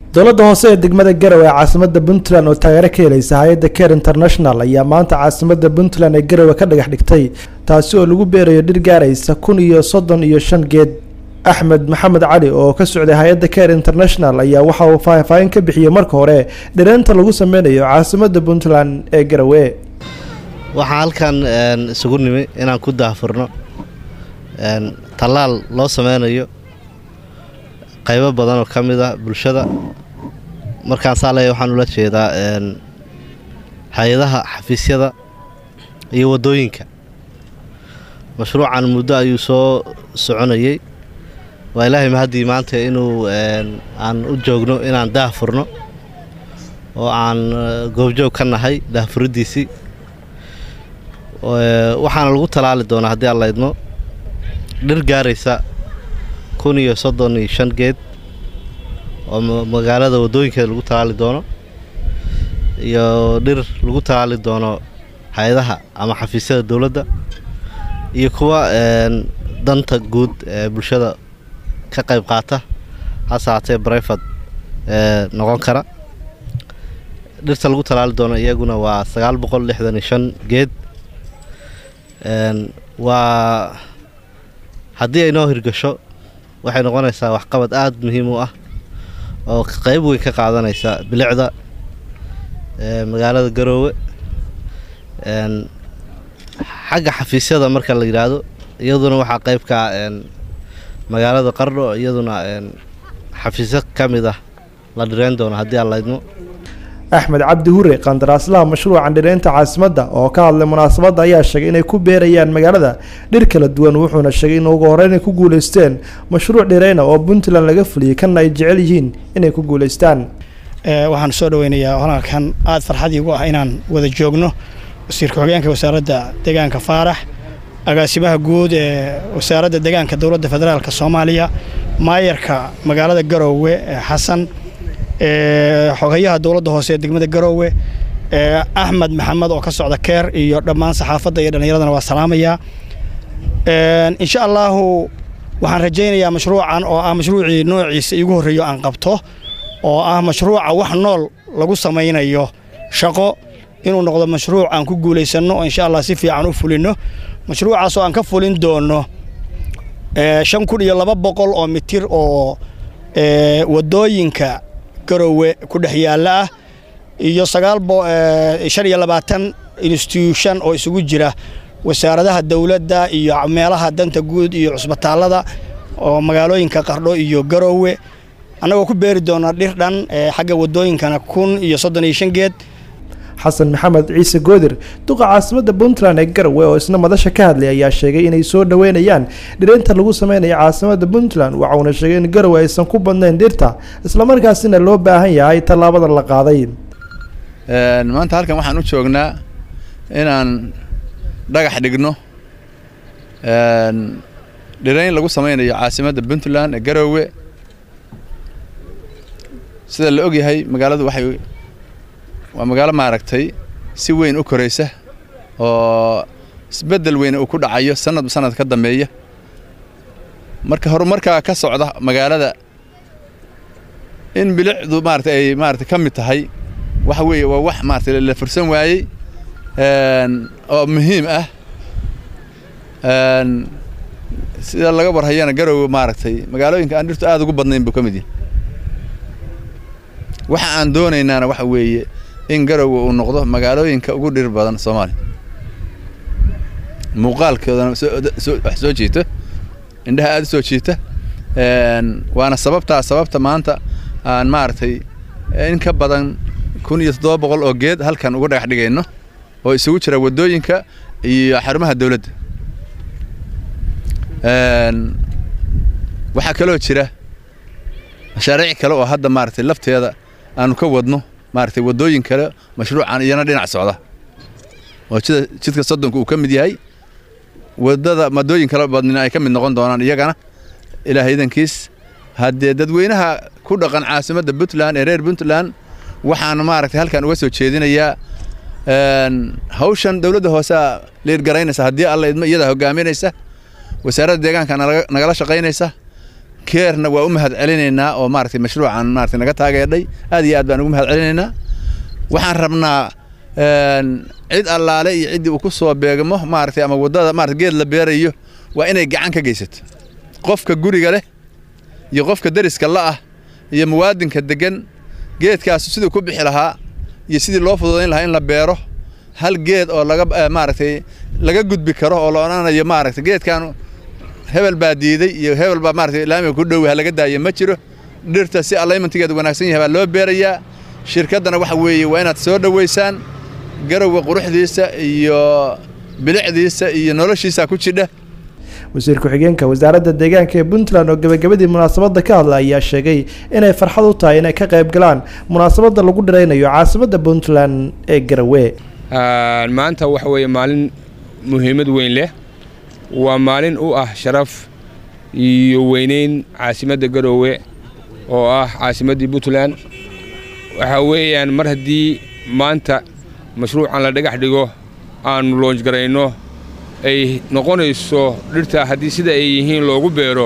dowladda hoose ee degmada garowe ee caasimada puntland oo taageero ka helaysa hay-adda care international ayaa maanta caasimada puntland ee garowe ka dhagax dhigtay taasi oo lagu beerayo dhir gaaraysa kun iyo soddon iyo shan geed axmed maxamed cali oo ka socday hay-adda care international ayaa waxa uu faahfaahin ka bixiyey marka hore dhireenta lagu sameynayo caasimada puntland ee garowe waxaa halkan isugu nimi inaan ku daahfurno tallaal loo sameynayo qaybo badan oo ka mid ah bulshada markaan saa leeya waxaan ula jeedaa hay-adaha xafiisyada iyo waddooyinka mashruucan muddo ayuu soo soconayey waa ilaahay mahaddii maanta inuu aan u joogno inaan daahfurno oo aan goobjoog ka nahay daahfuriddiisii waxaana lagu talaali doonaa haddii aan laydmo dhir gaaraysa kun iyo soddon iyo shan geed oo magaalada waddooyinkeeda lagu talaali doono iyo dhir lagu talaali doono hay-adaha ama xafiisyada dowladda iyo kuwa danta guud ee bulshada ka qayb qaata hase haatee brefad noqon kara dhirta lagu talaali doono iyaguna waa sagaal boqol lixdan iyo shan geed waa haddii ay noo hirgasho waxay noqonaysaa waxqabad aada muhiim u ah oo qayb weyn ka qaadanaysa bilicda magaalada garoowe xagga xafiisyada marka la yidhaahdo iyaduna waxaa qayb ka magaalada qardho iyaduna xafiisyo ka mid ah la dhireyn doono haddii aan laydmo axmed cabdi hure qandaraaslaha mashruucan dhireynta caasimadda oo ka hadlay munaasabadda ayaa sheegay inay ku beerayaan magaalada dhir kala duwan wuxuuna sheegay in ugu horreyn ay ku guulaysteen mashruuc dhireyna oo puntland laga fuliyey kana ay jecel yihiin inay ku guulaystaan waxaan soo dhaweynayaa halkan aada farxadii ugu ah inaan wada joogno wasiirka xogeenka wasaaradda deegaanka faarax agaasimaha guud ee wasaaradda deegaanka dowladda federaalk soomaaliya maayarka magaalada garoowe xasan xogayaha dowladda hoose ee degmada garoowe axmed maxamed oo ka socda keer iyo dhammaan saxaafadda iyo dhallinyaradana waa salaamayaa insha allaahu waxaan rajaynayaa mashruucan oo ah mashruucii noociisa iigu horreeyo aan qabto oo ah mashruuca wax nool lagu samaynayo shaqo inuu noqdo mashruuc aan ku guulaysanno oo insha allah si fiican u fulinno mashruucaasoo aan ka fulin doono shan kun iyo laba boqol oo mitir oo waddooyinka garowe ku dhex yaalla ah iyo sagaal shan iyo labaatan instituushon oo isugu jira wasaaradaha dowladda iyo meelaha danta guud iyo cusbitaallada oo magaalooyinka qardho iyo garowe annagoo ku beeri doona dhir dhan xagga waddooyinkana kun iyo soddon iyo shan geed xasan maxamed ciise goodir duqa caasimadda puntland ee garowe oo isna madasha ka hadlay ayaa sheegay inay soo dhoweynayaan dhireynta lagu sameynayo caasimadda puntland waxauna sheegay in garowe aysan ku badnayn dhirta islamarkaasina loo baahan yahay tallaabada la qaaday maanta halkan waxaan u joognaa inaan dhagax dhigno dhireyn lagu sameynayo caasimadda puntland ee garowe sida la ogyahay magaaladu waxay waa magaalo maaragtay si weyn u koraysa oo isbeddel weyn uu ku dhacayo sanadba sanad ka dambeeya marka horumarkaa ka socda magaalada in bilicdu maarata ay maarata ka mid tahay waxa weeye waa wax maarata la fursan waayey oo muhiim ah sida laga warhayana garowe maaragtay magaalooyinka aan dhirtu aada ugu badnayn buu ka mid yahay waxa aan doonaynaana waxa weeye in garowe uu noqdo magaalooyinka ugu dhir badan soomaaliya muuqaalkoodana wax soo jiito indhaha aada u soo jiita waana sababtaa sababta maanta aan maaragtay in ka badan kun iyo toddoba boqol oo geed halkan uga dhagax dhigayno oo isugu jira waddooyinka iyo xarumaha dowladda waxaa kaloo jira mashaariic kale oo hadda maaragtay lafteeda aanu ka wadno maaragtay waddooyin kale mashruucan iyana dhinac socda oo sida jidka soddonka uu ka mid yahay waddada maddooyin kale badnina ay ka mid noqon doonaan iyagana ilaahay idankiis haddee dadweynaha ku dhaqan caasimadda puntland ee reer puntland waxaan maaragtay halkan uga soo jeedinayaa hawshan dowladda hoosea liirgaraynaysa haddii alla idmo iyadaa hogaaminaysa wasaaradda deegaanka nagala shaqaynaysa keerna waa u mahad celinaynaa oo maaragtay mashruucan maaragtay naga taageedhay aad iyo aad baan ugu mahad celinaynaa waxaan rabnaa cid allaale iyo ciddii uu ku soo beegmo maaragtay ama waddada maarata geed la beerayo waa inay gacan ka geysato qofka guriga leh iyo qofka deriska la'ah iyo muwaadinka deggan geedkaasu siduu ku bixi lahaa iyo sidii loo fududayn lahaa in la beero hal geed oo laga maaragtay laga gudbi karo oo la odhanayo maaragtay geedkan hebel baa diiday iyo hebel baa maaragtay laamiga ku dhow ha laga daayo ma jiro dhirta si alaymantigeedu wanaagsan yahay baa loo beerayaa shirkaddana waxa weeye waa inaad soo dhoweysaan garowga quruxdiisa iyo bilicdiisa iyo noloshiisa ku jidha wasiir ku-xigeenka wasaaradda deegaanka ee puntland oo gebagabadii munaasabadda ka hadla ayaa sheegay inay farxad u tahay inay ka qayb galaan munaasabadda lagu dhiraynayo caasimadda puntland ee garowe maanta waxa weeye maalin muhiimad weyn leh waa maalin u ah sharaf iyo weyneyn caasimadda garowe oo ah caasimaddii puntland waxaa weeyaan mar haddii maanta mashruucan la dhagax dhigo aannu loonjgarayno ay noqonayso dhirta haddii sida ay yihiin loogu beero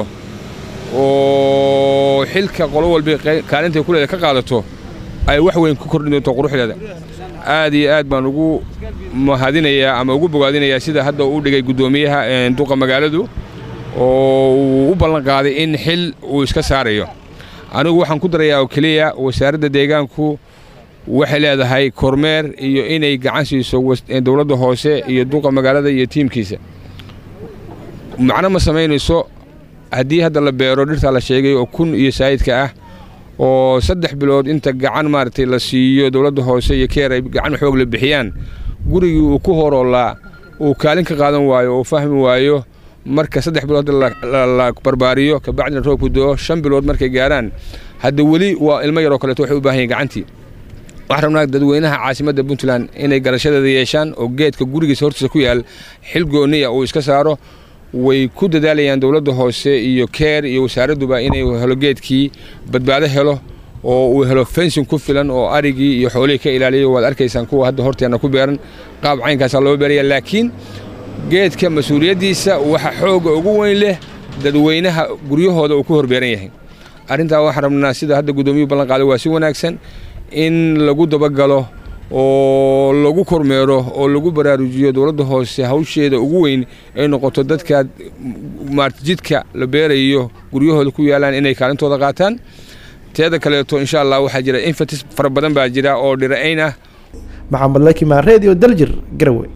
oo xilka qolo walba kaalintay kuleeda ka qaadato ay wax weyn ku kordhin doonto quruxdeeda aad iyo aad baan ugu mahadinayaa ama ugu bogaadinayaa sida hadda uu dhigay guddoomiyaha duqa magaaladu oo uu u ballan qaaday in xil uu iska saarayo anigu waxaan ku darayaa oo keliya wasaaradda deegaanku waxay leedahay kormeer iyo inay gacan siiso dowladda hoose iyo duqa magaalada iyo tiimkiisa macno ma samaynayso haddii hadda la beero dhirtaa la sheegay oo kun iyo saayidka ah oo saddex bilood inta gacan maaragtay la siiyo dowladda hoose iyo keer ay gacan xoog la bixiyaan gurigii uu ku horoolaa uu kaalin ka qaadan waayo oo fahmi waayo marka saddex bilood la barbaariyo kabacdina roobku do shan bilood markay gaaraan hadda weli waa ilmo yaroo kaleeto waxay u baahan yihin gacantii waxaan rabnaa dadweynaha caasimadda puntland inay garashadeeda yeeshaan oo geedka gurigiisa hortiisa ku yaal xil gooniya uu iska saaro way ku dadaalayaan dowladda hoose iyo keer iyo wasaaradduba inay helo geedkii badbaado helo oo uu helo fensin ku filan oo arigii iyo xoolihii ka ilaaliyo waad arkaysaan kuwa hadda horteenna ku beeran qaab caynkaasaa loo beeraya laakiin geedka mas-uuliyaddiisa waxa xooga ugu weyn leh dadweynaha guryahooda uu ku horbeeran yahay arrintaa waxaan rabnaa sida hadda guddoomiyuhu ballan qaaday waa si wanaagsan in lagu dabagalo oo lagu kormeero oo lagu baraarujiyo dowladda hoose hawsheeda ugu weyn ay noqoto dadka maarta jidka la beerayo guryahooda ku yaalaan inay kaalintooda qaataan teeda kaleeto insha allah waxaa jira infatis fara badan baa jira oo dhira'ayn ah maxamed lakimaan radio daljir garowe